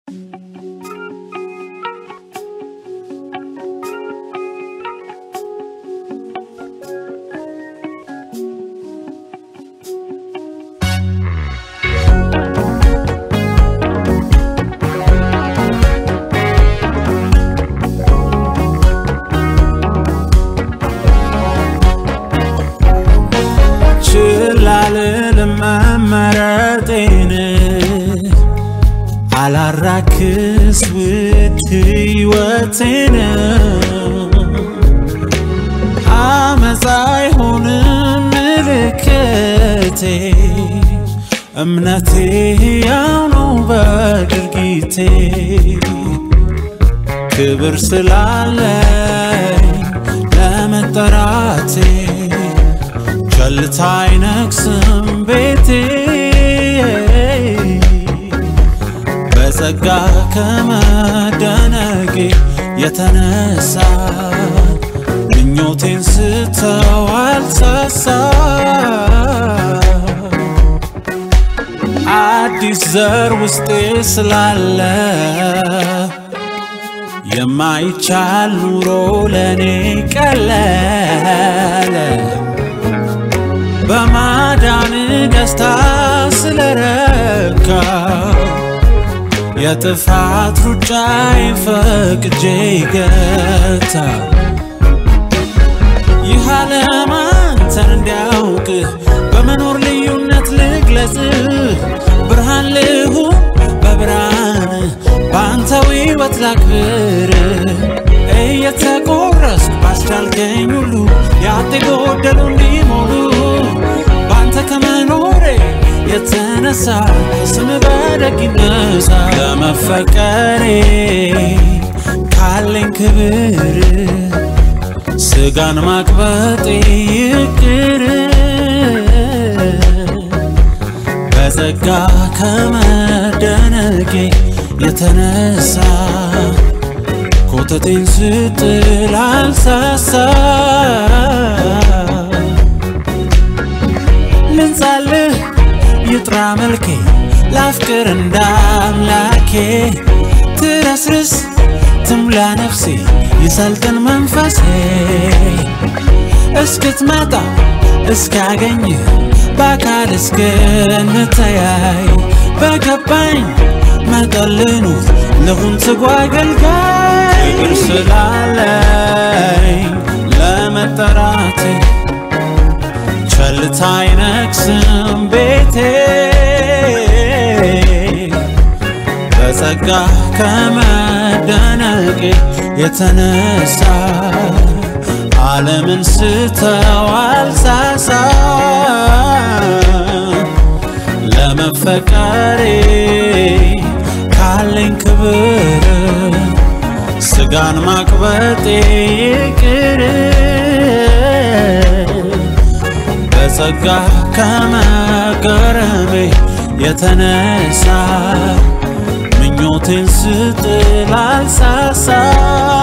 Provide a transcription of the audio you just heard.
ችላልልም መመረጤን አላራክስ ውድ ሕይወቴን አመፃ አይሆንም ምልክቴ እምነቴ ያው ነው በድርጊቴ ክብር ስላለኝ ለመጠራቴ ቸልታ አይነግስም ቤቴ በጸጋ ከመደነቄ የተነሳ ምኞቴን ስተው አልሳሳ አዲስ ዘር ውስጤ ስላለ የማይቻል ኑሮ ለኔ ቀለለ በማዳን ደስታ ስለረካ የጥፋት ሩጫዬ ፈቅጄ ገታ ይህ ዓለም አንተን እንዲያውቅ በመኖር ልዩነት ልግለጽ ብርሃን ልሁን በብርሃን በአንተው ሕይወት ላክብር እየተቆረስኩ ባስቻልከኝ ሁሉ ያጤ ጎደሉ እንዲሞሉ በአንተ ከመኖሬ የተነሳ ስም በደግ ይነሳ ለመፈቀሬ ካለኝ ክብር ስጋን ማቅበጤ ይቅር በጸጋ ከመደነቄ የተነሳ ኮተቴን ስጥል አልሳሳ ልንጻልህ ይጥራ መልኬ ላፍቅር እንዳምላኬ ትረስርስ ትምላ ነፍሴ ይሰልጥን መንፈሴ እስክትመጣ እስካገኝ በአካል እስክንተያይ በገባኝ መጠን ልኑር ልሁን ትጉ አገልጋይ ክብር ስላለኝ ለመጠራቴ ቸልታ አይነግስም ቤቴ በጸጋ ከመደነቄ የተነሳ ዓለምን ስተው አልሳሳ ለመፈቀሬ ካለኝ ክብር ስጋን ማቅበጤ ይቅር በጸጋ ከመገረሜ የተነሳ ምኞቴን ስጥል አልሳሳ